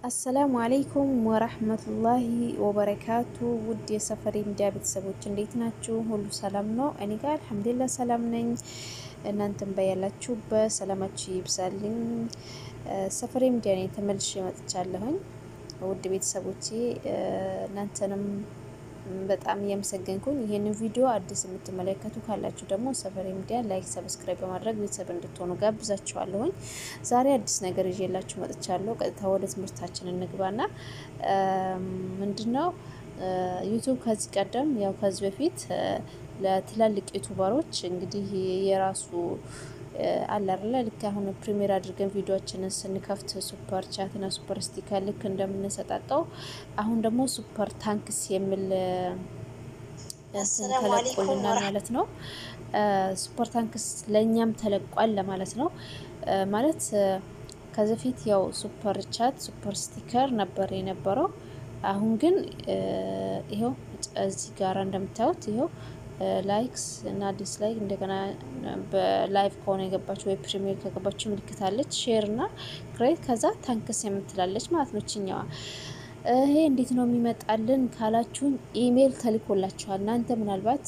አሰላሙ አለይኩም ወራህመቱላሂ ወበረካቱ። ውድ የሰፈሬ ሚዲያ ቤተሰቦች እንዴት ናችሁ? ሁሉ ሰላም ነው? እኔ ጋር አልሐምዱሊላህ ሰላም ነኝ። እናንተም በያላችሁበት ሰላማችሁ ይብዛልኝ። ሰፈሬ ሚዲያ ነኝ ተመልሼ መጥቻለሁኝ። ውድ ቤተሰቦቼ እናንተንም በጣም እያመሰገንኩኝ ይህንን ቪዲዮ አዲስ የምትመለከቱ ካላችሁ ደግሞ ሰፈሬ ሚዲያ ላይክ፣ ሰብስክራይብ በማድረግ ቤተሰብ እንድትሆኑ ጋብዛችኋለሁኝ። ዛሬ አዲስ ነገር ይዤላችሁ መጥቻለሁ። ቀጥታ ወደ ትምህርታችን እንግባና ምንድነው ዩቱብ ከዚህ ቀደም ያው ከዚህ በፊት ለትላልቅ ዩቱበሮች እንግዲህ የራሱ አለ አይደለ ልክ አሁን ፕሪሚየር አድርገን ቪዲዮችንን ስንከፍት ሱፐር ቻት እና ሱፐር ስቲከር ልክ እንደምንሰጣጠው አሁን ደግሞ ሱፐር ታንክስ የሚል ተለቆልናል ማለት ነው። ሱፐር ታንክስ ለእኛም ተለቋል ለማለት ነው። ማለት ከዚህ በፊት ያው ሱፐር ቻት ሱፐር ስቲከር ነበር የነበረው። አሁን ግን ይኸው እዚህ ጋር እንደምታዩት ይኸው ላይክስ እና ዲስላይክ እንደገና በላይቭ ከሆነ የገባችሁ ወይ ፕሪሚየር ከገባችሁ ምልክታለች ሼር እና ክሬት ከዛ ታንክስ የምትላለች ማለት ነው ችኛዋ። ይሄ እንዴት ነው የሚመጣልን ካላችሁን ኢሜይል ተልኮላችኋል። እናንተ ምናልባት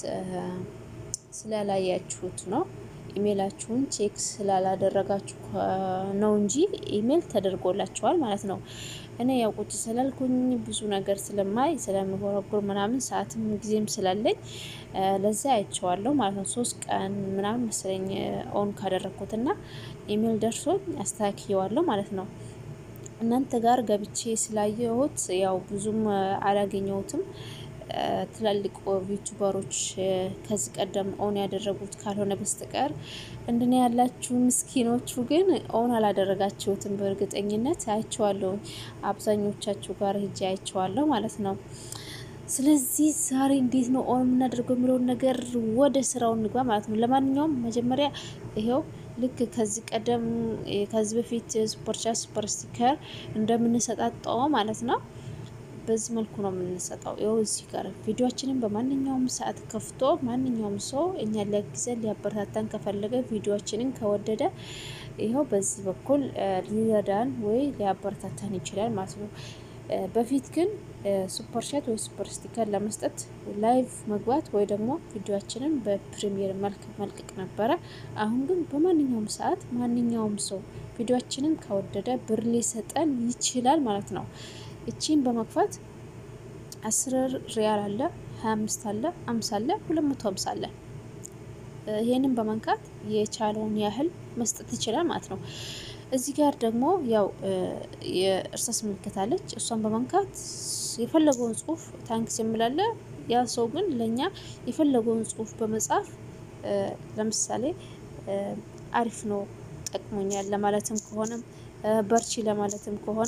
ስላላያችሁት ነው ኢሜይላችሁን ቼክ ስላላደረጋችሁ ነው እንጂ ኢሜይል ተደርጎላችኋል ማለት ነው። እኔ ያው ቁጭ ስላልኩኝ ብዙ ነገር ስለማይ ስለምጎረጉር ምናምን ሰዓትም ጊዜም ስላለኝ ለዛ አይቼዋለሁ ማለት ነው። ሶስት ቀን ምናምን መሰለኝ ኦን ካደረግኩትና ኢሜይል ደርሶኝ አስተካክየዋለሁ ማለት ነው። እናንተ ጋር ገብቼ ስላየሁት ያው ብዙም አላገኘሁትም። ትላልቅ ዩቱበሮች ከዚህ ቀደም ኦን ያደረጉት ካልሆነ በስተቀር እንደኔ ያላችሁ ምስኪኖቹ ግን ኦን አላደረጋችሁትም። በእርግጠኝነት አይቼዋለሁ። አብዛኞቻችሁ ጋር ሄጄ አይቼዋለሁ ማለት ነው። ስለዚህ ዛሬ እንዴት ነው ኦን የምናደርገው የሚለውን ነገር ወደ ስራው እንግባ ማለት ነው። ለማንኛውም መጀመሪያ ይሄው ልክ ከዚህ ቀደም ከዚህ በፊት ሱፐር ቻት ሱፐር ስቲከር እንደምንሰጣጠው ማለት ነው በዚህ መልኩ ነው የምንሰጠው። ይኸው እዚህ ጋር ቪዲዮችንን በማንኛውም ሰዓት ከፍቶ ማንኛውም ሰው እኛ ሊያግዘን ሊያበረታታን ከፈለገ ቪዲዮችንን ከወደደ ይኸው በዚህ በኩል ሊረዳን ወይ ሊያበረታታን ይችላል ማለት ነው። በፊት ግን ሱፐር ቻት ወይ ሱፐር ስቲከር ለመስጠት ላይቭ መግባት ወይ ደግሞ ቪዲዮችንን በፕሪሚየር መልክ መልቀቅ ነበረ። አሁን ግን በማንኛውም ሰዓት ማንኛውም ሰው ቪዲዮችንን ከወደደ ብር ሊሰጠን ይችላል ማለት ነው። እቺን በመክፈት አስር ሪያል አለ፣ ሀያ አምስት አለ፣ አምሳ አለ፣ ሁለት መቶ ሀምሳ አለ። ይሄንን በመንካት የቻለውን ያህል መስጠት ይችላል ማለት ነው። እዚህ ጋር ደግሞ ያው የእርሳስ ምልክት አለች። እሷን በመንካት የፈለገውን ጽሁፍ ታንክስ የምላለ ያ ሰው ግን ለእኛ የፈለገውን ጽሁፍ በመጻፍ ለምሳሌ አሪፍ ነው ጠቅሞኛል ለማለትም ከሆነ በርቺ ለማለትም ከሆነ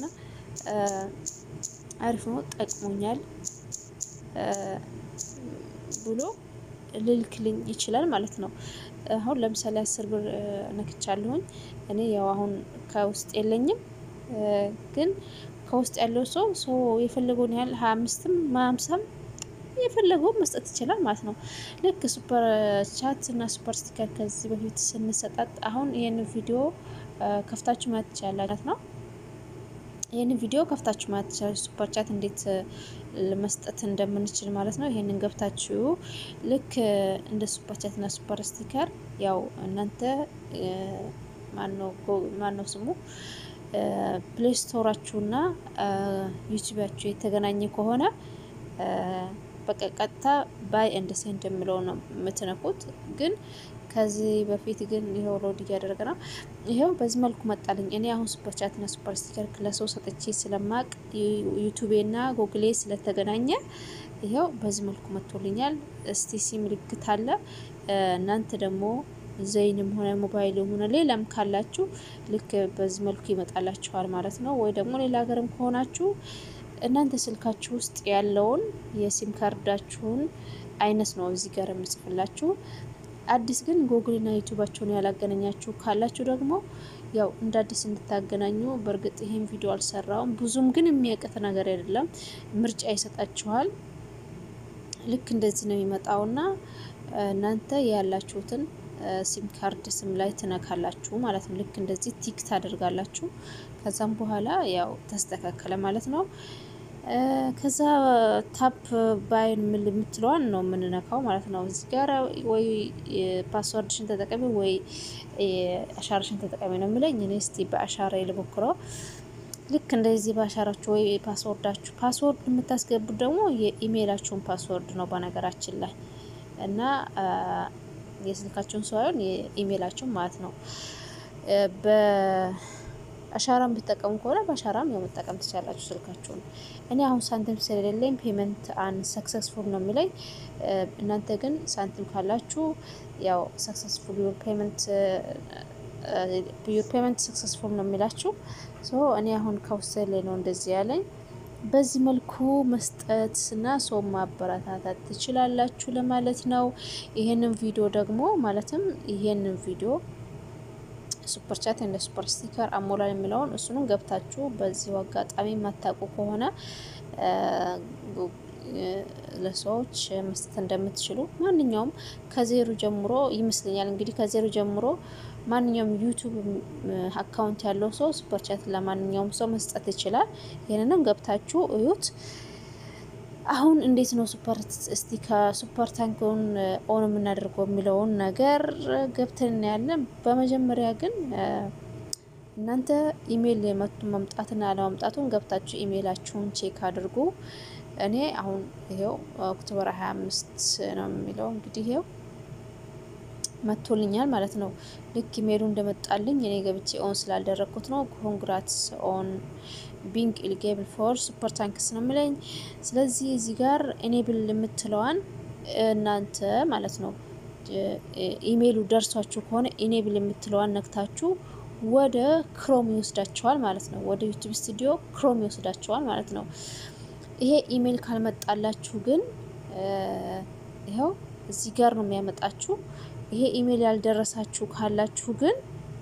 አሪፍ ነው ጠቅሞኛል ብሎ ልልክልኝ ይችላል ማለት ነው። አሁን ለምሳሌ አስር ብር ነክቻለሁኝ እኔ ያው አሁን ከውስጥ የለኝም፣ ግን ከውስጥ ያለው ሰው ሰው የፈለገውን ያህል ሀያ አምስትም ሀምሳም የፈለገውን መስጠት ይችላል ማለት ነው። ልክ ሱፐር ቻት እና ሱፐር ስቲከር ከዚህ በፊት ስንሰጣጥ አሁን ይህን ቪዲዮ ከፍታችሁ ማየት ትችላላችሁ ነው። ይህንን ቪዲዮ ከፍታችሁ ማየት ትችላላችሁ። ሱፐር ቻት እንዴት መስጠት እንደምንችል ማለት ነው። ይህንን ገብታችሁ ልክ እንደ ሱፐር ቻት እና ሱፐር ስቲከር ያው እናንተ ማነው ስሙ ፕሌይ ስቶራችሁና ዩቲዩባችሁ የተገናኘ ከሆነ በቃ ቀጥታ ባይ ኤንድ ሴንድ የምለው ነው የምትነኩት። ግን ከዚህ በፊት ግን ይኸው ሎድ እያደረገ ነው። ይኸው በዚህ መልኩ መጣልኝ። እኔ አሁን ሱፐር ቻት እና ሱፐር ስቲከር ለሰው ሰጥቼ ስለማቅ ዩቱቤና ጎግሌ ስለተገናኘ ይኸው በዚህ መልኩ መጥቶልኛል። እስቲ ሲ ምልክት አለ። እናንተ ደግሞ ዘይንም ሆነ ሞባይልም ሆነ ሌላም ካላችሁ ልክ በዚህ መልኩ ይመጣላችኋል ማለት ነው። ወይ ደግሞ ሌላ ሀገርም ከሆናችሁ እናንተ ስልካችሁ ውስጥ ያለውን የሲም ካርዳችሁን አይነት ነው እዚህ ጋር የምጽፍላችሁ። አዲስ ግን ጎግልና ዩቱባቸውን ያላገናኛችሁ ካላችሁ ደግሞ ያው እንደ አዲስ እንድታገናኙ። በእርግጥ ይሄን ቪዲዮ አልሰራውም ብዙም ግን የሚያቅት ነገር አይደለም። ምርጫ ይሰጣችኋል። ልክ እንደዚህ ነው የሚመጣውና እናንተ ያላችሁትን ሲም ካርድ ስም ላይ ትነካላችሁ ማለት ነው። ልክ እንደዚህ ቲክ ታደርጋላችሁ። ከዛም በኋላ ያው ተስተካከለ ማለት ነው። ከዛ ታፕ ባይን የምትለዋን ነው የምንነካው ማለት ነው። እዚህ ጋር ወይ ፓስወርድሽን ተጠቀሚ ወይ አሻራሽን ተጠቀሚ ነው የሚለኝ። እኔ እስቲ በአሻራ ልሞክረው። ልክ እንደዚህ በአሻራችሁ ወይ ፓስወርዳችሁ ፓስወርድ የምታስገቡት ደግሞ የኢሜይላችሁን ፓስወርድ ነው በነገራችን ላይ እና የስልካችሁን ሳይሆን የኢሜይላችሁን ማለት ነው። በአሻራም ብትጠቀሙ ከሆነ በአሻራም ያው መጠቀም ትችላላችሁ ስልካችሁን። እኔ አሁን ሳንቲም ስለሌለኝ ፔመንት አን ሰክሰስፉል ነው የሚለኝ። እናንተ ግን ሳንቲም ካላችሁ ያው ሰክሰስፉል ዩር ፔመንት ዩር ፔመንት ሰክሰስፉል ነው የሚላችሁ። ሶ እኔ አሁን ከውሰት ላይ ነው እንደዚህ ያለኝ። በዚህ መልኩ መስጠት እና ሰው ማበረታታት ትችላላችሁ ለማለት ነው። ይሄንን ቪዲዮ ደግሞ ማለትም ይሄንን ቪዲዮ ሱፐር ቻት እንደ ሱፐር ስቲከር አሞላል የሚለውን እሱንም ገብታችሁ በዚሁ አጋጣሚ የማታውቁ ከሆነ ለሰዎች መስጠት እንደምትችሉ ማንኛውም ከዜሮ ጀምሮ ይመስለኛል እንግዲህ ከዜሮ ጀምሮ ማንኛውም ዩቱብ አካውንት ያለው ሰው ሱፐር ቻት ለማንኛውም ሰው መስጠት ይችላል። ይህንንም ገብታችሁ እዩት። አሁን እንዴት ነው ሱፐር እስቲ ከሱፐር ታንክን ኦን የምናደርገው የሚለውን ነገር ገብተን እናያለን። በመጀመሪያ ግን እናንተ ኢሜይል መቱ መምጣትና አለመምጣቱን ገብታችሁ ኢሜይላችሁን ቼክ አድርጉ። እኔ አሁን ይሄው ኦክቶበር 25 ነው የሚለው እንግዲህ ይሄው መጥቶልኛል ማለት ነው። ልክ ኢሜይሉ እንደመጣልኝ እኔ ገብቼ ኦን ስላልደረግኩት ነው። ኮንግራትስ ኦን ቢንግ ኢሊጌብል ፎር ሱፐር ታንክስ ነው የሚለኝ። ስለዚህ እዚህ ጋር ኤኔብል የምትለዋን እናንተ ማለት ነው ኢሜይሉ ደርሷችሁ ከሆነ ኢኔብል የምትለዋን ነክታችሁ ወደ ክሮም ይወስዳቸዋል ማለት ነው። ወደ ዩቱብ ስቱዲዮ ክሮም ይወስዳቸዋል ማለት ነው። ይሄ ኢሜይል ካልመጣላችሁ ግን ይኸው እዚህ ጋር ነው የሚያመጣችሁ። ይሄ ኢሜይል ያልደረሳችሁ ካላችሁ ግን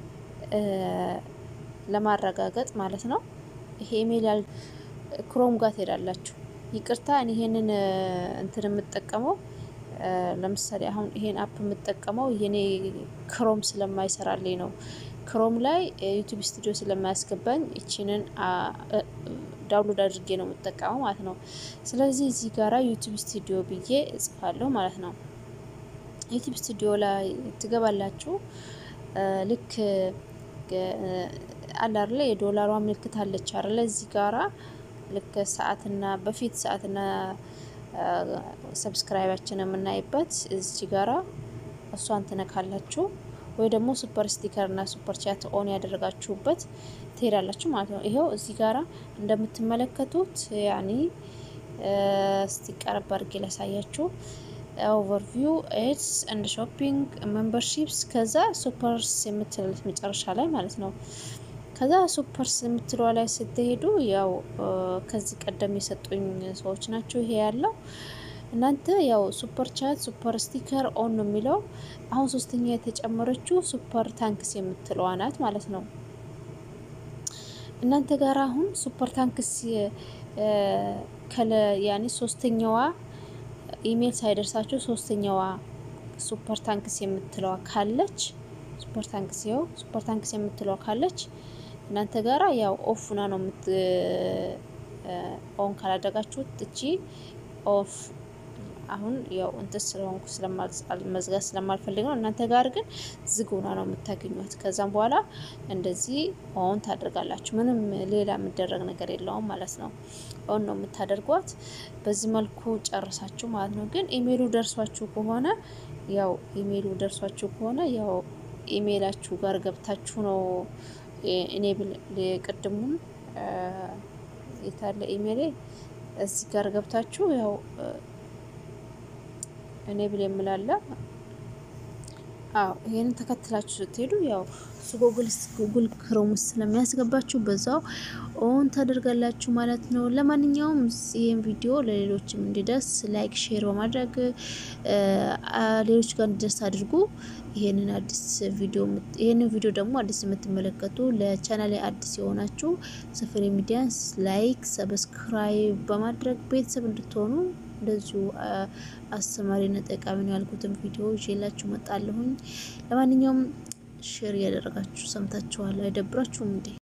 ለማረጋገጥ ማለት ነው ይሄ ኢሜይል ያል ክሮም ጋር ትሄዳላችሁ። ይቅርታ እኔ ይሄንን እንትን የምጠቀመው ለምሳሌ አሁን ይሄን አፕ የምጠቀመው የኔ ክሮም ስለማይሰራልኝ ነው። ክሮም ላይ ዩቲዩብ ስቱዲዮ ስለማያስገባኝ እቺንን ዳውንሎድ አድርጌ ነው የምጠቀመው ማለት ነው። ስለዚህ እዚህ ጋራ ዩቲዩብ ስቱዲዮ ብዬ እጽፋለሁ ማለት ነው። ዩቲዩብ ስቱዲዮ ላይ ትገባላችሁ። ልክ አለ አይደለ የዶላሯ ምልክት አለች አይደለ እዚህ ጋራ ልክ ሰዓትና በፊት ሰዓትና ሰብስክራይባችን የምናይበት እዚህ ጋራ እሷን ትነካላችሁ ወይ ደግሞ ሱፐር ስቲከር እና ሱፐር ቻት ኦን ያደረጋችሁበት ትሄዳላችሁ ማለት ነው። ይኸው እዚህ ጋራ እንደምትመለከቱት ያኒ እስቲ ቀረብ አድርጌ ላሳያችሁ። ኦቨርቪው ኤድስ እንድ ሾፒንግ ሜምበርሺፕስ ከዛ ሱፐርስ የምትሉት መጨረሻ ላይ ማለት ነው። ከዛ ሱፐርስ የምትለዋ ላይ ስትሄዱ ያው ከዚህ ቀደም የሰጡኝ ሰዎች ናቸው ይሄ ያለው እናንተ ያው ሱፐር ቻት ሱፐር ስቲከር ኦን ነው የሚለው። አሁን ሶስተኛ የተጨመረችው ሱፐር ታንክስ የምትለዋ ናት ማለት ነው። እናንተ ጋር አሁን ሱፐር ታንክስ ከለ ያኔ ሶስተኛዋ ኢሜል ሳይደርሳችሁ ሶስተኛዋ ሱፐር ታንክስ የምትለዋ ካለች ሱፐር ታንክስ ያው ሱፐር ታንክስ የምትለዋ ካለች እናንተ ጋራ ያው ኦፍና ነው የምት ኦን ካላደረጋችሁት እቺ ኦፍ አሁን ያው እንትን ስለሆንኩ መዝጋት ስለማልፈልግ ነው። እናንተ ጋር ግን ዝግ ሆና ነው የምታገኟት። ከዛም በኋላ እንደዚህ ኦን ታደርጋላችሁ። ምንም ሌላ የሚደረግ ነገር የለውም ማለት ነው። ኦን ነው የምታደርጓት። በዚህ መልኩ ጨርሳችሁ ማለት ነው። ግን ኢሜይሉ ደርሷችሁ ከሆነ ያው ኢሜይሉ ደርሷችሁ ከሆነ ያው ኢሜይላችሁ ጋር ገብታችሁ ነው ኢኔብል ቅድሙን የታለ ኢሜይሌ እዚህ ጋር ገብታችሁ ያው ኢኔብል የምላለ አዎ ይሄንን ተከትላችሁ ስትሄዱ ያው ጉግል ጉግል ክሮም ውስጥ ስለሚያስገባችሁ በዛው ኦን ታደርጋላችሁ ማለት ነው። ለማንኛውም ይህን ቪዲዮ ለሌሎችም እንዲደርስ ላይክ፣ ሼር በማድረግ ሌሎች ጋር እንዲደርስ አድርጉ። ይሄንን አዲስ ቪዲዮ ይሄንን ቪዲዮ ደግሞ አዲስ የምትመለከቱ ለቻናል አዲስ የሆናችሁ ሰፈሪ ሚዲያንስ ላይክ፣ ሰብስክራይብ በማድረግ ቤተሰብ እንድትሆኑ እንደዚሁ አስተማሪና ጠቃሚ ነው ያልኩትን ቪዲዮ ይዤላችሁ መጣለሁኝ። ለማንኛውም ሼር እያደረጋችሁ ሰምታችኋል። አይደብራችሁም እንዴ?